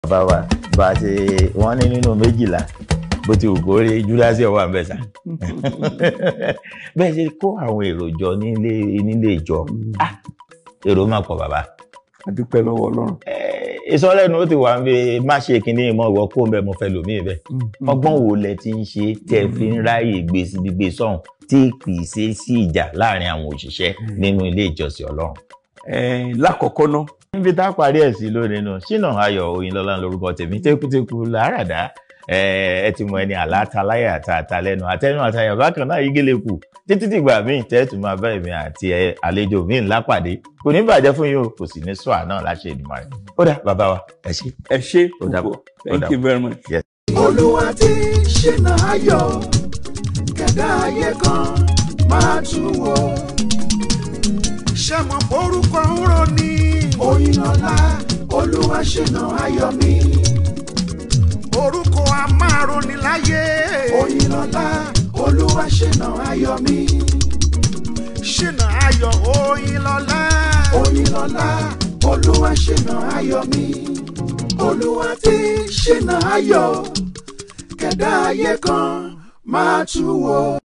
bàbá wa bá a ṣe wọ́n ní nínú méjìlá bó ti wù kó rí júlásì ọwọ́ àbẹ̀sà bẹ́ẹ̀ ṣe kó àwọn èrò jọ nílé nílé ìjọ Ah, èrò máa pọ̀ bàbá adúpẹ́ lọ́wọ́ ọlọ́run. ìsọlẹ́nu ó ti wà ń bẹ má ṣe kínní ìmọ̀ ìwọ kó ń bẹ mo fẹ́ lòmíì bẹ́ẹ̀ ọgbọ́n wo lẹ ti ń ṣe tẹ́ ẹ fi ń ráyè gbé sí gbígbé sọ́hùn tí kì í ṣe sí ìjà láàrin àwọn òṣìṣẹ́ nínú ilé ìjọsìn ọlọ́run. Eh, lákọ̀ọ́kọ́ ná níbi tá a parí ẹ̀ sí lónìí nù ṣínà ayọ̀ òyìnlọ́lá lórúkọ tèmi tẹ́kùtẹ́kù làáràdá ẹ ti mọ ẹni àlátaláyà àtàtà lẹ́nu àtẹnu àtàyà bákan náà yígélé kù títí dìgbà míì tẹ́tù máa bá èmi àti ẹ àlejò míì ńlá pàdé kò ní bàjẹ́ fún yín o kò sì ní sọ àná láṣẹ ìdùnnú rẹ̀ ó dà bàbá wa ẹ ṣé. ẹ ṣé Ó dàbọ̀. púpọ̀ Ó thank dàbọ̀. you very much. olúwa ti ṣínà ayọ̀ kẹ̀dá ayé kan máa tún wò. ṣé mo forúkọ ń rò ní. oyinlọlá olúwa ṣínà ayọ̀ mi. orúkọ amároni láyé. oyinlọlá olúwa ṣínà ayọ̀ mi. ṣínà ayọ̀ oyinlọlá. oyinlọlá olúwa ṣínà ayọ̀ mi. olúwa ti ṣínà ayọ̀ kẹ̀dá ayé kan máa tú wò.